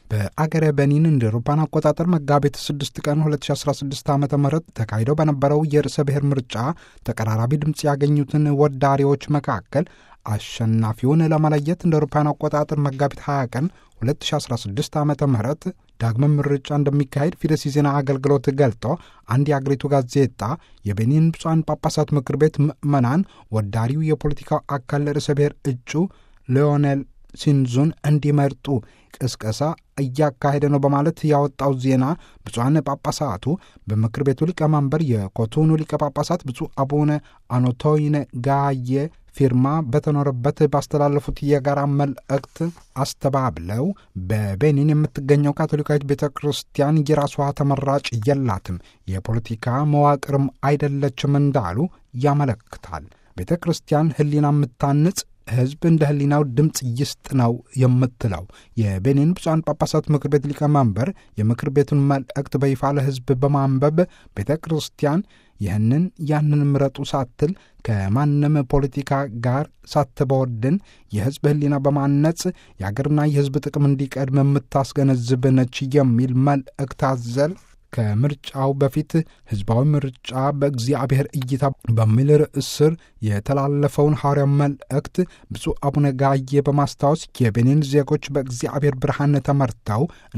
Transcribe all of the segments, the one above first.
በአገረ በኒን እንደ አውሮፓውያን አቆጣጠር መጋቢት 6 ቀን 2016 ዓ ም ተካሂደው በነበረው የርዕሰ ብሔር ምርጫ ተቀራራቢ ድምፅ ያገኙትን ወዳሪዎች መካከል አሸናፊውን ለመለየት እንደ አውሮፓውያን አቆጣጠር መጋቢት 20 ቀን 2016 ዓ ም ዳግመ ምርጫ እንደሚካሄድ ፊደስ የዜና አገልግሎት ገልጦ አንድ የአገሪቱ ጋዜጣ የቤኒን ብፁዓን ጳጳሳት ምክር ቤት ምዕመናን ወዳሪው የፖለቲካው አካል ርዕሰ ብሔር እጩ ሊዮኔል ሲንዙን እንዲመርጡ ቅስቀሳ እያካሄደ ነው በማለት ያወጣው ዜና ብፁዓን ጳጳሳቱ በምክር ቤቱ ሊቀመንበር የኮቶኑ ሊቀ ጳጳሳት ብፁዕ አቡነ አኖቶይነ ጋየ ፊርማ በተኖረበት ባስተላለፉት የጋራ መልእክት አስተባብለው በቤኒን የምትገኘው ካቶሊካዊት ቤተ ክርስቲያን የራሷ ተመራጭ የላትም፣ የፖለቲካ መዋቅርም አይደለችም እንዳሉ ያመለክታል። ቤተ ክርስቲያን ሕሊና የምታንጽ ሕዝብ እንደ ሕሊናው ድምፅ ይስጥ ነው የምትለው የቤኒን ብፁዓን ጳጳሳት ምክር ቤት ሊቀመንበር የምክር ቤቱን መልእክት በይፋ ለሕዝብ በማንበብ ቤተ ክርስቲያን ይህንን ያንን ምረጡ ሳትል ከማንም ፖለቲካ ጋር ሳትበወድን የሕዝብ ሕሊና በማነጽ የአገርና የሕዝብ ጥቅም እንዲቀድም የምታስገነዝብ ነች የሚል መልእክት አዘል ከምርጫው በፊት ሕዝባዊ ምርጫ በእግዚአብሔር እይታ በሚል ርዕስ ስር የተላለፈውን ሐዋርያው መልእክት ብፁዕ አቡነ ጋዬ በማስታወስ የቤኒን ዜጎች በእግዚአብሔር ብርሃን ተመርተው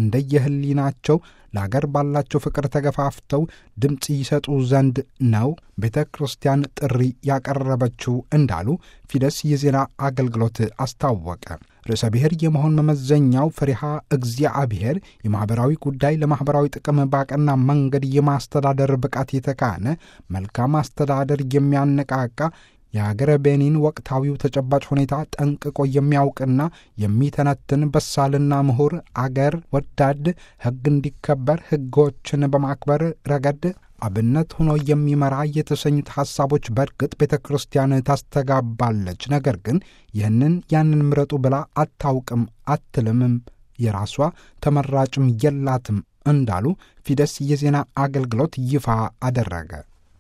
እንደየህሊናቸው ለአገር ባላቸው ፍቅር ተገፋፍተው ድምፅ ይሰጡ ዘንድ ነው ቤተ ክርስቲያን ጥሪ ያቀረበችው እንዳሉ ፊደስ የዜና አገልግሎት አስታወቀ። ርዕሰ ብሔር የመሆን መመዘኛው ፈሪሃ እግዚአብሔር፣ የማኅበራዊ ጉዳይ ለማኅበራዊ ጥቅም ባቀና መንገድ የማስተዳደር ብቃት የተካነ መልካም አስተዳደር የሚያነቃቃ የአገረ ቤኒን ወቅታዊው ተጨባጭ ሁኔታ ጠንቅቆ የሚያውቅና የሚተነትን በሳልና ምሁር አገር ወዳድ ሕግ እንዲከበር ሕጎችን በማክበር ረገድ አብነት ሆኖ የሚመራ የተሰኙት ሐሳቦች በእርግጥ ቤተ ክርስቲያን ታስተጋባለች። ነገር ግን ይህንን ያንን ምረጡ ብላ አታውቅም፣ አትልምም፣ የራሷ ተመራጭም የላትም እንዳሉ ፊደስ የዜና አገልግሎት ይፋ አደረገ።